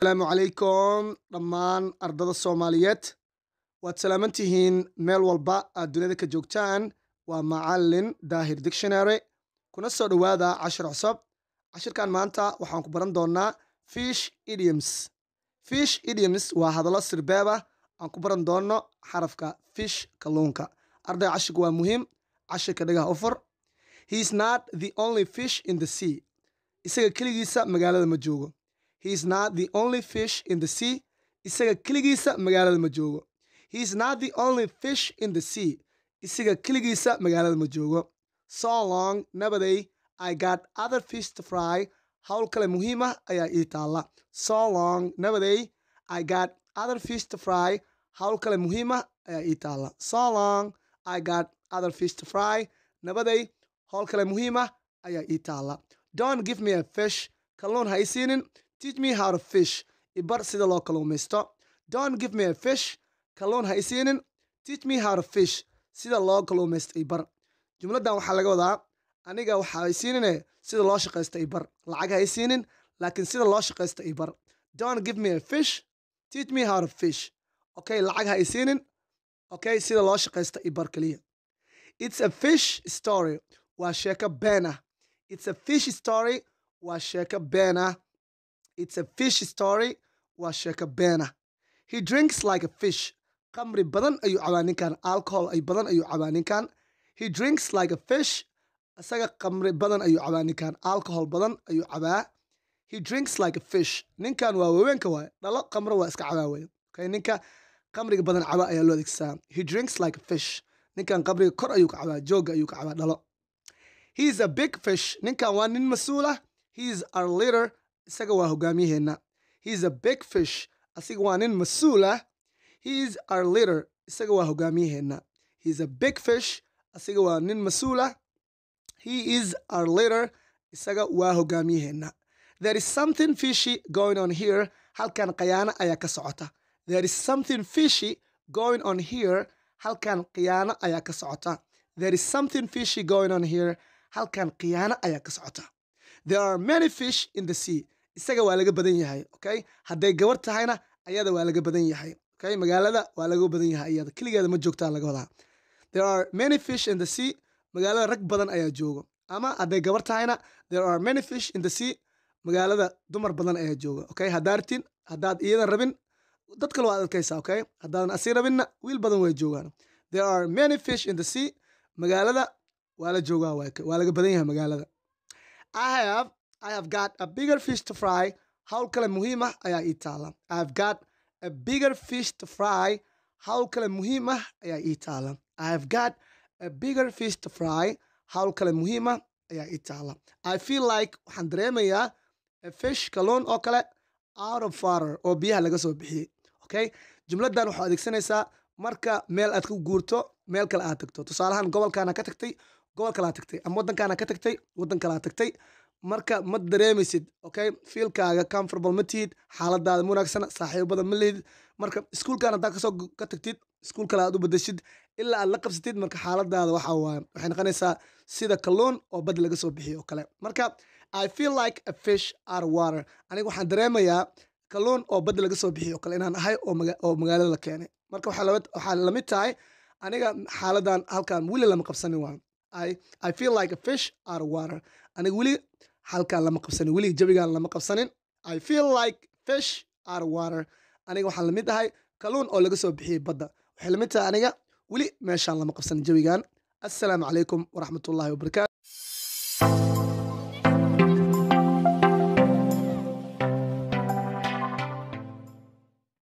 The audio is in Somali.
asalaamu calaykum dhammaan ardada soomaaliyeed waad salaaman tihiin meel walba aad dunida ka joogtaan waa macalin daahir dictionary kuna soo dhowaada cashir cusub cashirkan maanta waxaan ku baran doonaa fish idioms fish idioms waa hadallo sirbeeba aan ku baran doono xarafka fish kalluunka arday cashirka waa muhiim cashirka dhagaha u fur he is not the only fish in the sea isaga keligiisa magaalada ma joogo he is not the only fish in the sea isaga keligiisa magaalada ma joogo he is not the only fish in the sea isaga keligiisa magaalada ma joogo so long nabaday i got other fish to fry howl kale muhiim ah ayaa ii taalla so long nabaday i got other fish to fry howl kale muhiim ah ayaa ii taalla so long i got other fish to fry nabaday howl kale muhiim ah ayaa ii taalla don't give me a fish kalluun ha i siinin teach me how to fish ibar sida loo kalluumaysto don't give me a fish kalluun ha i siinin teach me how to fish sida loo kalluumaysto ibar jumladdan waxaa laga wadaa aniga waxa i siinine sida loo shaqaysto ibar lacag ha i siinin laakiin sida loo shaqaysto ibar don't give me a fish teach me how to fish okay lacag ha i siinin okay sida loo shaqaysto ibar keliya it's a fish story waa sheeko been ah it's a fish story waa sheeko been ah it's a fish story waa sheeko been ah he drinks like a fish qamri badan ayuu cabaa ninkan alcohol ay badan ayuu cabaa ninkan he drinks like a fish isaga qamri badan ayuu cabaa ninkan alcohol badan ayuu cabaa he drinks like a fish ninkan waa waweenka waay dhalo qamro waa iska cabaa wey okay ninka qamriga badan caba ayaa loo adeegsadaa he drinks like a fish ninkan qamriga kor ayuu ka cabaa jooga ayuu ka cabaa dhalo he is a big fish ninkan waa nin mas-uul ah he is our leader isaga waa hogaamiyaheenna he is a big fish asiga waa nin mas-uul ah he is our leader isaga waa hogaamiyaheenna he is a big fish asiga waa nin mas-uul ah he is our leader isaga waa hogaamiyaheenna there is something fishy going on here halkan khiyaano ayaa ka socota there is something fishy going on here halkan khiyaano ayaa ka socota there is something fishy going on here halkan khiyaano ayaa ka socota there are many fish in the sea isaga waa laga badan yahay okay hadday gabar tahayna ayada waa laga badan yahay okay magaalada waa laga badan yahay ayada keligeeda ma joogtaa laga wadaa there are many fish in the sea magaalada rag badan ayaa joogo ama hadday gabar tahayna there are many fish in the sea magaalada dumar badan ayaa jooga okay haddaartin haddaad iyadan rabin dad kale waad adkaysaa okay haddaadan asii rabinna wiil badan way joogaan there are many fish in the sea magaalada waa la joogaa waa laga badan yahay magaalada I have I have got a bigger fish to fry howl kale muhiim ah ayaa ii taala I have got a bigger fish to fry howl kale muhiim ah ayaa ii taala I have got a bigger fish to fry howl kale muhiim ah ayaa ii taala I feel like waxaan dareemayaa a fish kalluun oo kale out of water oo biyaha laga soo bixiyey okay jumladdan waxaa adeegsanaysaa marka meel aad ku guurto meel kale aad tagto tusaalahaan gobolkaana ka tagtay gobol kalaa tagtay ama waddankaana ka tagtay waddan kalaa tagtay marka ma dareemaysid okay fiilkaaga comfortable ma tihid xaaladaada ma wanaagsana saaxiibo badan ma lihid marka iskuulkan haddaa kasoo ka tagtid iskuul kale aad u bedeshid ilaa aad la qabsatid marka xaaladaada waxa waaye waxay noqonaysaa sida kalluun oo bad laga soo bixiyo oo kale marka i feel like a fish out of water aniga waxaan dareemayaa kalluun oo bad laga soo bixiyo oo kale inaan ahay oo magaalada la keenay marka waxaa lamid tahay aniga xaaladan halkan weli lama qabsanin waa I, I feel like a fish out of water aniga weli halkaan lama qabsanin weli jabigaan lama qabsanin I feel like fish out of water aniga waxaan lamid ahay kalluun oo laga soo bixiyey badda waxay lamid tahay aniga weli meeshaan lama qabsanin jawigan assalaamu calaykum waraxmatullaahi wabarakaatu